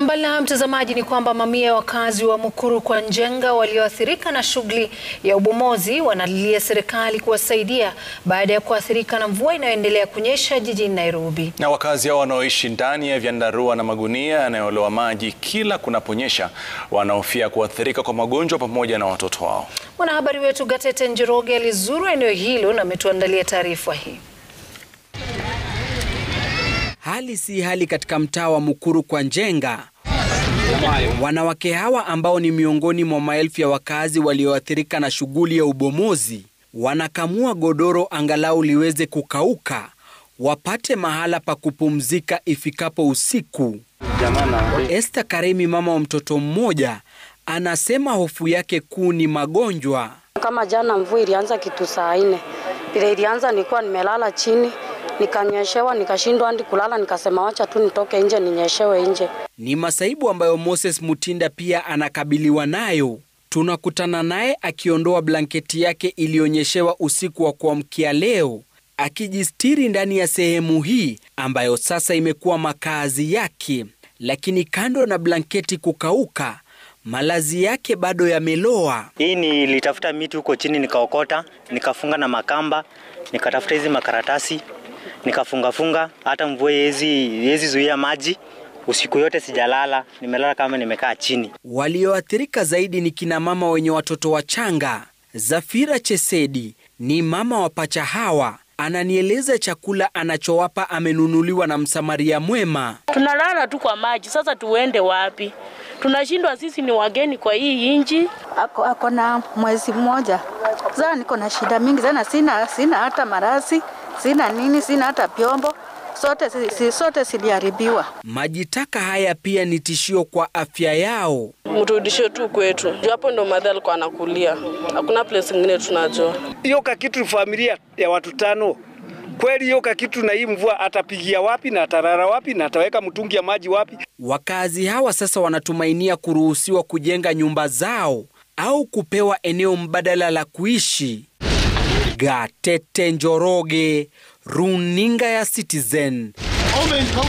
mbali na mtazamaji, ni kwamba mamia ya wakazi wa Mukuru kwa Njenga walioathirika na shughuli ya ubomozi wanalilia serikali kuwasaidia baada ya kuathirika na mvua inayoendelea kunyesha jijini Nairobi. Na wakazi hao wanaoishi ndani ya vyandarua na magunia yanayoloa maji kila kunaponyesha wanahofia kuathirika kwa magonjwa pamoja na watoto wao. Mwanahabari wetu Gatete Njoroge alizuru eneo hilo na ametuandalia taarifa hii. Hali si hali katika mtaa wa Mukuru kwa Njenga. Wanawake hawa ambao ni miongoni mwa maelfu ya wakazi walioathirika na shughuli ya ubomozi wanakamua godoro angalau liweze kukauka, wapate mahala pa kupumzika ifikapo usiku. Esther Karemi, mama wa mtoto mmoja, anasema hofu yake kuu ni magonjwa. Kama jana mvua ilianza kitu saa nne, vile ilianza nilikuwa nimelala chini nikanyeshewa nikashindwa hadi kulala, nikasema wacha tu nitoke nje ninyeshewe nje. Ni masaibu ambayo Moses Mutinda pia anakabiliwa nayo. Tunakutana naye akiondoa blanketi yake iliyonyeshewa usiku wa kuamkia leo, akijistiri ndani ya sehemu hii ambayo sasa imekuwa makazi yake. Lakini kando na blanketi kukauka, malazi yake bado yameloa. Hii nilitafuta miti huko chini nikaokota, nikafunga na makamba, nikatafuta hizi makaratasi nikafungafunga, hata mvua yezi zuia maji. Usiku yote sijalala, nimelala kama nimekaa chini. Walioathirika zaidi ni kina mama wenye watoto wachanga. Zafira Chesedi ni mama wa pacha hawa, ananieleza chakula anachowapa amenunuliwa na msamaria mwema. Tunalala tu kwa maji, sasa tuende wapi? Tunashindwa, sisi ni wageni kwa hii inji. Ako, ako na mwezi mmoja sasa, niko na shida mingi sana, sina, sina hata marasi sina nini, sina hata vyombo, sote si, sote siliharibiwa. Maji taka haya pia ni tishio kwa afya yao. Mturudishe tu kwetu, hapo ndo madha alikuwa anakulia, hakuna place ingine tunajua. Hiyo kakitu familia ya watu tano kweli, hiyo kakitu na hii mvua atapigia wapi na atarara wapi na ataweka mtungi ya maji wapi? Wakazi hawa sasa wanatumainia kuruhusiwa kujenga nyumba zao au kupewa eneo mbadala la kuishi. Gatete Njoroge, runinga ya Citizen.